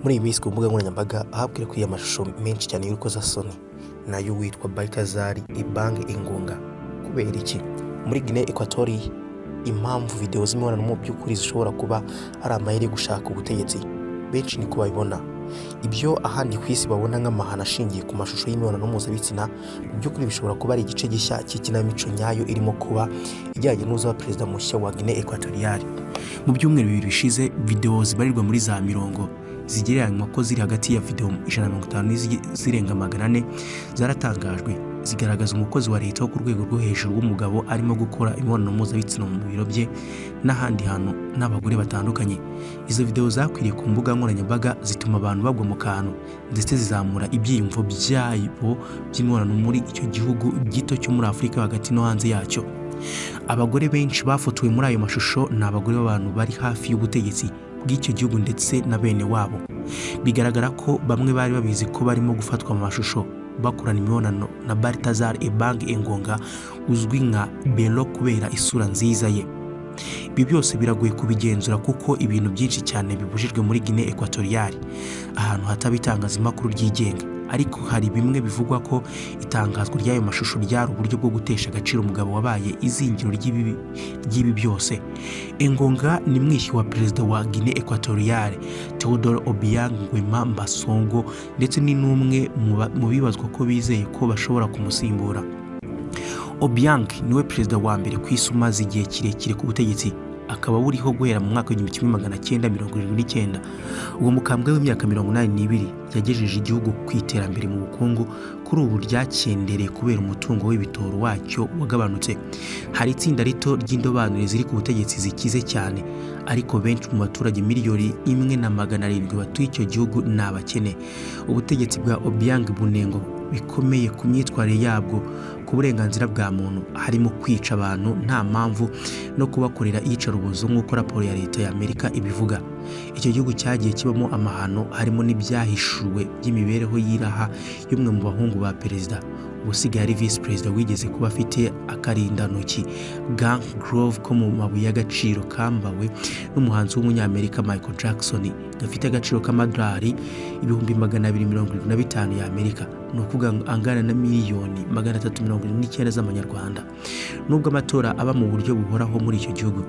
muri iyi minsi ku mbuga nkoranyambaga aho akwirakwiriye amashusho menshi cyane y'urukozasoni nayo witwa bayikazari ibange ingunga kubera iki muri gine ekwatoriye impamvu videwo z'imibonano mu by'ukuri zishobora kuba ari amayeri yo gushaka ubutegetsi benshi niko babibona ibyo ahandi ku isi babona nk'amahano ashingiye ku mashusho y'imibonano mpuzabitsina mu by'ukuri bishobora kuba ari igice gishya cy'ikinamico nyayo irimo kuba ijyanye n'uza perezida mushya wa gine ekwatoriyari mu byumweru bibiri bishize videwo zibarirwa muri za mirongo zigereranywa ko ziri hagati ya videwo ijana na mirongo itanu n'izigi- zirenga magana ane zaratangajwe zigaragaza umukozi wa leta wo ku rwego rwo hejuru w'umugabo arimo gukora imibonano mpuzabitsina mu biro bye n'ahandi hantu n'abagore batandukanye izo videwo zakwiriye ku mbuga nkoranyambaga zituma abantu bagwa mu kantu ndetse zizamura ibyiyumvo byabo by'imibonano muri icyo gihugu gito cyo muri afurika hagati no hanze yacyo abagore benshi bafotowe muri ayo mashusho ni abagore b'abantu bari hafi y'ubutegetsi bw'icyo gihugu ndetse na bene wabo bigaragara ko bamwe bari babizi ko barimo gufatwa mu mashusho bakorana imibonano na baltazar ebang engonga uzwi nka belo kubera isura nziza ye ibi byose biragoye kubigenzura kuko ibintu byinshi cyane bibujijwe muri gine ekwatoriyari ahantu hataba itangazamakuru ryigenga ariko hari bimwe bivugwa ko itangazwa ry'ayo mashusho ryari uburyo bwo gutesha agaciro umugabo wabaye izingiro ry'ibibi ry'ibi byose engonga ni mwishywa wa perezida wa gine ekwatoriyari theodore obiang nguema mbasongo ndetse ni n'umwe mu ba- mu bibazwa ko bizeye ko bashobora kumusimbura Obiang niwe perezida wa mbere ku isi umaze igihe kirekire ku butegetsi akaba buriho guhera mu mwaka w'igihumbi kimwe magana cyenda mirongo irindwi n'icyenda uwo mukambwe w'imyaka mirongo inani n'ibiri yagejeje igihugu ku iterambere mu bukungu kuri ubu ryakendereye kubera umutungo w'ibitoro wacyo wagabanutse hari itsinda rito ry'indobanure ziri ku butegetsi zikize cyane ariko benshi mu baturage miliyoni imwe na magana arindwi batuye icyo gihugu ni abakene ubutegetsi bwa obiang bunengo bikomeye ku myitwarire yabwo ku burenganzira bwa muntu harimo kwica abantu nta mpamvu no kubakorera iyicarubozo nk'uko raporo ya leta ya amerika ibivuga icyo gihugu cyagiye kibamo amahano harimo n'ibyahishuwe by'imibereho y'iraha y'umwe mu bahungu ba perezida ubusigaye ari visi perezida wigeze kuba afite akarindantoki gang grove ko mu mabuye y'agaciro kambawe n'umuhanzi w'umunyamerika michael jackson gafite agaciro k'amadolari ibihumbi magana abiri mirongo irindwi na bitanu y'amerika ni ukuvuga ngo angana na miliyoni magana atatu mirongo irindwi n'icyenda z'amanyarwanda nubwo amatora aba mu buryo buhoraho muri icyo gihugu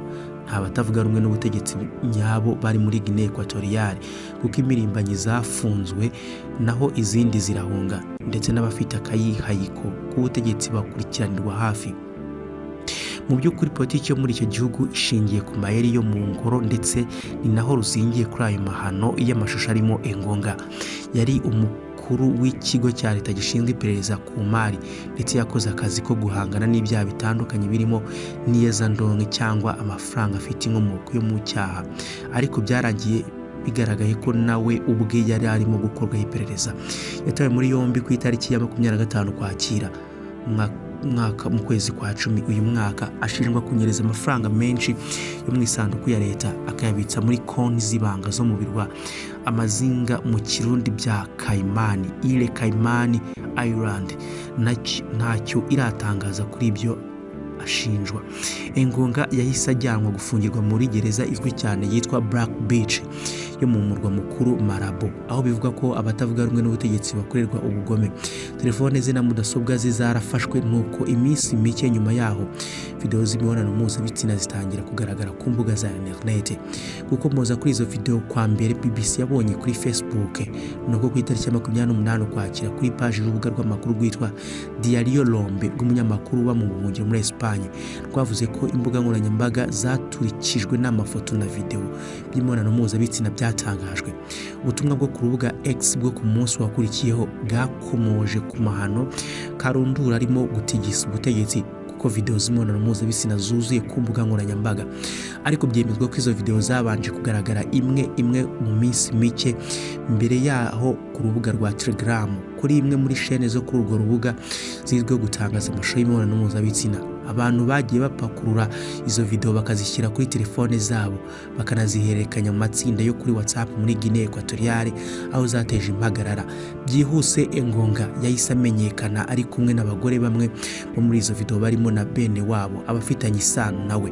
nta batavuga rumwe n'ubutegetsi nyabo bari muri Guinea Equatoriale kuko imirimbanyi zafunzwe naho izindi zirahunga ndetse n'abafite akayihayiko k'ubutegetsi bakurikiranirwa hafi mu by'ukuri politiki yo muri icyo gihugu ishingiye ku mayeri yo mu ngoro ndetse ni naho ruzingiye kuri ayo mahano y'amashusho arimo engonga yari umukuru w'ikigo cya leta gishinzwe iperereza ku mari ndetse yakoze akazi ko guhangana n'ibyaha bitandukanye birimo n'iyezandonke cyangwa amafaranga afite inkomoko yo mu cyaha ariko byarangiye bigaragaye ko nawe ubwe yari arimo gukorwaho iperereza yatawe muri yombi ku itariki ya makumyabiri na gatanu kwakira umwaka- umwaka mu kwezi kwa cumi uyu mwaka ashinjwa kunyereza amafaranga menshi yo mu isanduku ya leta akayabitsa muri konti z'ibanga zo mu birwa amazinga mu kirundi bya kayimani ile kayimani ayirandi ntacyo iratangaza kuri ibyo ashinjwa engonga yahise ajyanwa gufungirwa muri gereza izwi cyane yitwa black beach yo mu murwa mukuru marabo aho bivugwa ko abatavuga rumwe n'ubutegetsi bakorerwa ubugome telefone ze na mudasobwa ze zarafashwe nuko iminsi mike nyuma yaho videwo z'imibonano mpuzabitsina zitangira kugaragara ku mbuga za interinete gukomoza kuri izo videwo kwa mbere bbc yabonye kuri facebook nuko ku itariki ya makumyabiri n'umunani ukwakira kuri paji y'urubuga rw'amakuru rwitwa diario lombe rw'umunyamakuru uba mu buhungiro muri esipanye rwavuze ko imbuga nkoranyambaga zaturikijwe n'amafoto na videwo by'imibonano mpuzabitsina byatangajwe ubutumwa bwo ku rubuga x bwo ku munsi wakurikiyeho bwakomoje ku mahano karundura arimo gutigisa ubutegetsi kuko videwo z'imibonano mpuzabitsina zuzuye ku mbuga nkoranyambaga ariko byemezwa ko izo videwo zabanje kugaragara imwe imwe mu minsi mike mbere yaho ku rubuga rwa telegram kuri imwe muri shene zo kuri urwo rubuga zizwiho gutangaza amashusho y'imibonano mpuzabitsina abantu bagiye bapakurura izo videwo bakazishyira kuri telefone zabo bakanazihererekanya mu matsinda yo kuri whatsapp muri guinea equatoriale aho zateje impagarara byihuse engonga yahise amenyekana ari kumwe n'abagore bamwe bo muri izo videwo barimo na bene wabo abafitanye isano nawe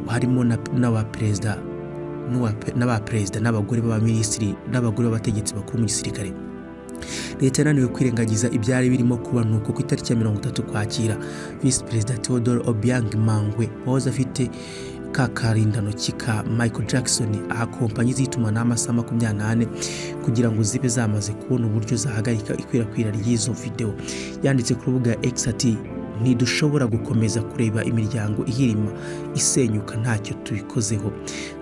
harimo na, na wa perezida n'uwa- n'abaperezida n'abagore b'abaminisitiri n'abagore b'abategetsi bakuru mu gisirikare leta yananiwe kwirengagiza ibyari birimo kuba ni uko ku itariki ya mirongo itatu kwakira visi perezida theodore obiang mangwe wahoze afite ka karindantoki ka michael jackson aha kompanyi z'itumanaho amasaha makumyabiri n'ane kugira ngo zibe zamaze kubona uburyo zahagarika ikwirakwira ry'izo videwo yanditse ku rubuga x ati ntidushobora gukomeza kureba imiryango ihirima isenyuka ntacyo tubikozeho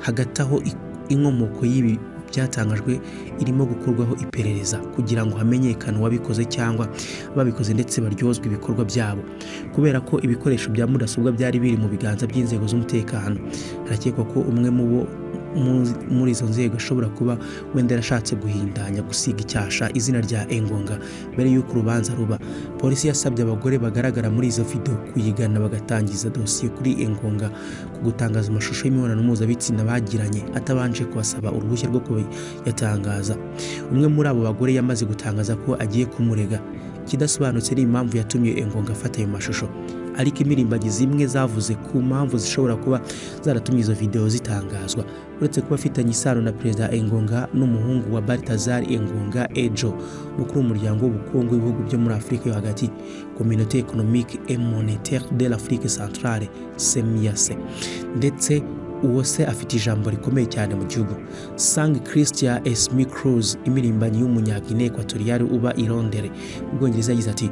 hagati aho i- inkomoko y'ibi byatangajwe irimo gukorwaho iperereza kugira ngo hamenyekane uwabikoze cyangwa babikoze ndetse baryozwe ibikorwa byabo kubera ko ibikoresho bya mudasobwa byari biri mu biganza by'inzego z'umutekano harakekwa ko umwe mu bo mu- muri izo nzego ashobora kuba wenda yarashatse guhindanya gusiga icyasha izina rya engonga mbere y'uko urubanza ruba polisi yasabye abagore bagaragara muri izo video kuyigana bagatangiza dosiye kuri engonga ku gutangaza amashusho y'imibonano mpuzabitsina bagiranye atabanje kubasaba uruhushya rwo kuyatangaza umwe muri abo bagore yamaze gutangaza ko agiye kumurega ikidasobanutse ni impamvu yatumye engonga afata ayo mashusho ariko imirimbanyi zimwe zavuze ku mpamvu zishobora kuba zaratumye izo videwo zitangazwa uretse kuba afitanye isano na perezida engonga n'umuhungu wa baltazar engonga ejo umukuru w'umuryango w'ubukungu w'ibihugu byo muri afurika yo hagati communauté économique et monétaire de l'afrique centrale semiyase ndetse uwo se afite ijambo rikomeye cyane mu gihugu sang christian esmi cruz imirimbanyi y'umunyagine ekwatoriyari uba i londere mu bwongereza yagize ati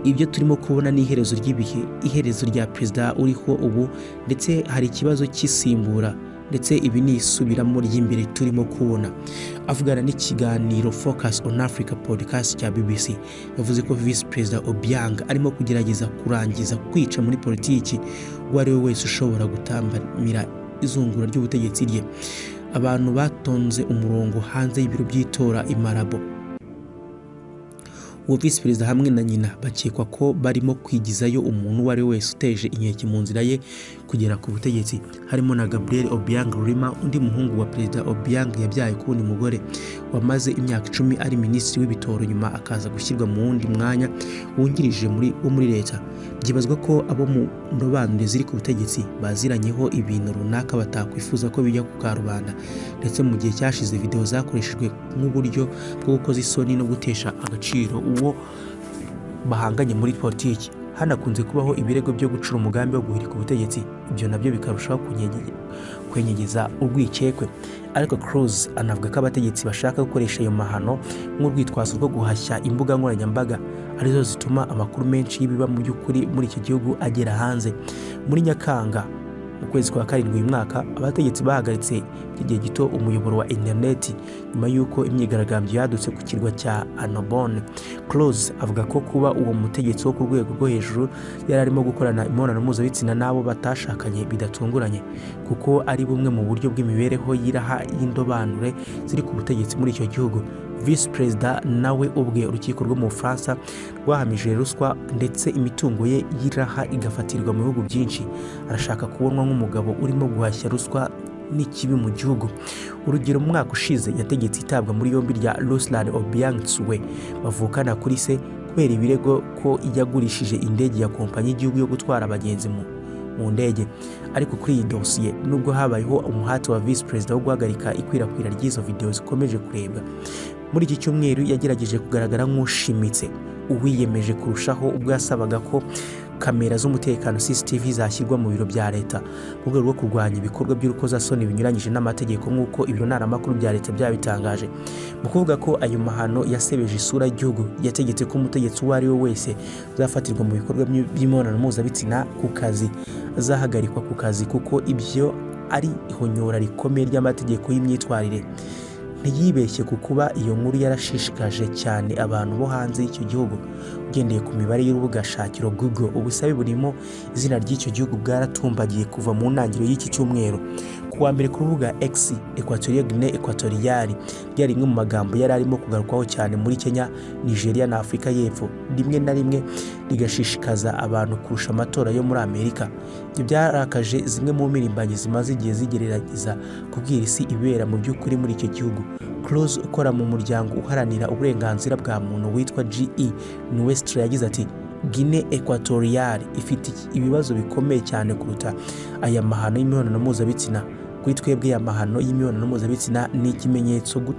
ibyo turimo kubona ni iherezo ry'ibihe iherezo rya perezida uriho ubu ndetse hari ikibazo cy'isimbura ndetse ibi ni isubiramo ry'imbere turimo kubona avugana n'ikiganiro focus on africa podcast cya bbc yavuze ko visi perezida obiang arimo kugerageza kurangiza kwica muri politiki uwo ari we wese ushobora gutambamira izungura ry'ubutegetsi rye abantu batonze umurongo hanze y'ibiro by'itora i marabo uwo visi perezida hamwe na nyina bakekwa ko barimo kwigizayo umuntu uwo ari we wese uteje inkeke mu nzira ye kugera ku butegetsi harimo na gabriel obiang rurima undi muhungu wa perezida obiang yabyaye ku wundi mugore wamaze imyaka icumi ari minisitiri w'ibitoro nyuma akaza gushyirwa mu wundi mwanya wungirije muri wo muri leta byibazwa ko abo mu ndobanure ziri ku butegetsi baziranyeho ibintu runaka batakwifuza ko bijya ku karubanda ndetse mu gihe cyashize videwo zakoreshejwe nk'uburyo bwo gukoza isoni no gutesha agaciro uwo bahanganye muri politiki hanakunze kubaho ibirego byo gucura umugambi wo guhirika ubutegetsi ibyo nabyo bikarushaho kunyege- kwenyegeza urwikekwe ariko cruz anavuga ko abategetsi bashaka gukoresha ayo mahano nk'urwitwazo rwo guhashya imbuga nkoranyambaga arizo zituma amakuru menshi y'ibiba mu by'ukuri muri iki gihugu agera hanze muri nyakanga mu kwezi kwa karindwi uyu mwaka abategetsi bahagaritse igihe gito umuyoboro wa interineti nyuma y'uko imyigaragambyo yadutse ku kirwa cya anobone Close avuga ko kuba uwo mutegetsi wo ku rwego rwo hejuru yari arimo gukorana imibonano mpuzabitsina n'abo batashakanye bidatunguranye kuko ari bumwe mu buryo bw'imibereho y'iraha y'indobanure ziri ku butegetsi muri icyo gihugu visi perezida nawe ubwe urukiko rwo mu bufaransa rwahamije ruswa ndetse imitungo ye y'iraha igafatirwa mu bihugu byinshi arashaka kubonwa nk'umugabo urimo guhashya ruswa n'ikibi mu gihugu urugero mu mwaka ushize yategetse itabwa muri yombi rya ruslan obiang tsuwe bavukana kuri se kubera ibirego ko yagurishije indege ya kompanyi y'igihugu yo gutwara abagenzi mu mu ndege ariko kuri iyi dosiye nubwo habayeho umuhati wa visi perezida wo guhagarika ikwirakwira ry'izo videwo zikomeje kurebwa muri iki cyumweru yagerageje kugaragara nk'ushimitse uwiyemeje kurushaho ubwo yasabaga ko kamera z'umutekano CCTV zashyirwa mu biro bya leta mu rwego rwo kurwanya ibikorwa by'urukozasoni binyuranyije n'amategeko nk'uko ibiro ntaramakuru bya leta byabitangaje mu kuvuga ko ayo mahano yasebeje isura y'igihugu yategetse ko umutegetsi uwo ari we wese uzafatirwa mu bikorwa by'im- by'imibonano mpuzabitsina ku kazi azahagarikwa ku kazi kuko ibyo ari ihonyora rikomeye ry'amategeko y'imyitwarire ntiyibeshye ku kuba iyo nkuru yarashishikaje cyane abantu bo hanze y'icyo gihugu ugendeye ku mibare y'urubuga shakiro google ubusabe burimo izina ry'icyo gihugu bwaratumbagiye kuva mu ntangiriro y'iki cyumweru ku wa mbere ku rubuga x equatoria guinee equatoriale ryari rimwe mu magambo yari arimo kugarukwaho cyane muri kenya nigeria na afurika y'epfo rimwe na rimwe rigashishikaza abantu kurusha amatora yo muri amerika ibyo byarakaje zimwe mu mpirimbanyi zimaze igihe zigerageza kubwira isi ibera mu by'ukuri muri icyo gihugu Cruz ukora mu muryango uharanira uburenganzira bwa muntu witwa GE Nuestra yagize ati Guinea Equatoriale ifite ibibazo bikomeye cyane kuruta aya mahano y'imibonano mpuzabitsina kuri twebwe amahano y'imibonano mpuzabitsina ni ikimenyetso gu-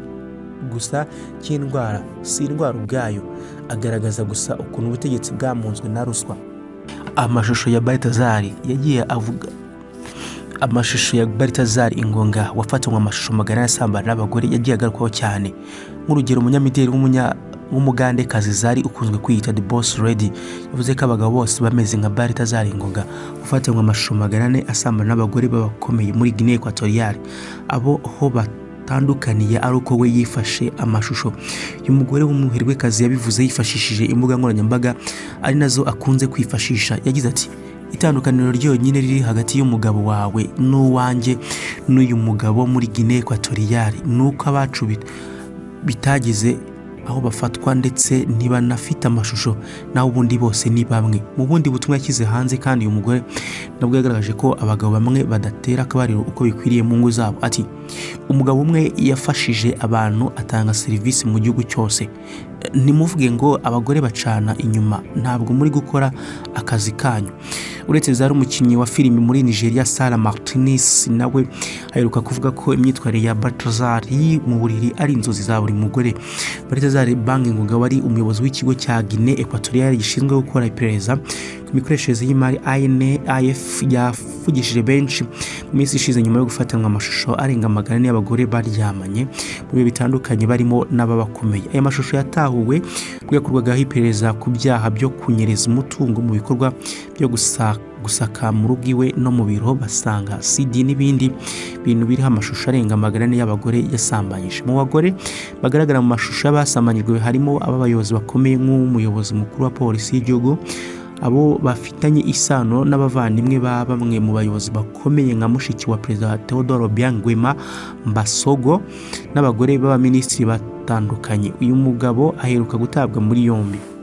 gusa cy'indwara si indwara ubwayo agaragaza gusa ukuntu ubutegetsi bwamunzwe na ruswa amashusho ya baritazari yagiye avuga amashusho ya baritazari ingonga wafatanywe amashusho magana asambana n'abagore yagiye agarukwaho cyane nk'urugero umunyamideli w'umunya w'umugandekazi zari ukunzwe kwiyita the boss lady yavuze ko abagabo bose bameze nka baritazari ingonga ufatanywe amashusho magana ane asambana n'abagore b'abakomeye muri guinea equatoriale abo ho batandukaniye ari uko we yifashe amashusho y'umugore w'umuherwekazi yabivuze yifashishije imbuga nkoranyambaga ari nazo akunze kwifashisha yagize ati itandukaniro ryonyine riri hagati y'umugabo wawe n'uwanjye n'uyu mugabo muri guinea equatoriale ni uko abacu bit- bitagize aho bafatwa ndetse ntibanafite amashusho naho ubundi bose ni bamwe mu bundi butumwa yashyize hanze kandi uyu mugore nabwo yagaragaje ko abagabo bamwe badatera akabariro uko bikwiriye mu ngo zabo ati umugabo umwe yafashije abantu atanga serivisi mu gihugu cyose Eh, ntimuvuge ngo abagore bacana inyuma ntabwo muri gukora akazi kanyu uretse zari umukinnyi wa filimi muri nigeria sara martinez nawe aheruka kuvuga ko imyitwarire ya batazari mu buriri ari inzozi za buri mugore batazari banki ngoga wari umuyobozi w'ikigo cya gine ekwatoriyali gishinzwe gukora iperereza ku mikoreshereze y'imari INAF yavugishije benshi mu minsi ishize nyuma yo gufatanwa amashusho arenga magana ane y'abagore baryamanye mu bihe bitandukanye barimo n'ababakomeye aya mashusho yatahuwe ubwo yakorwagaho iperereza ku byaha byo kunyereza umutungo mu bikorwa byo gusaka gusaka mu rugo iwe no mu biro basanga CD n'ibindi bintu biriho amashusho arenga magana ane y'abagore yasambanyije mu bagore bagaragara mu mashusho y'abasambanyijwe harimo ab'abayobozi bakomeye nk'umuyobozi mukuru wa polisi y'igihugu abo bafitanye isano n'abavandimwe ba bamwe mu bayobozi bakomeye nka mushiki wa perezida Theodore Obiang Nguema Mbasogo n'abagore b'abaminisitiri batandukanye uyu mugabo aheruka gutabwa muri yombi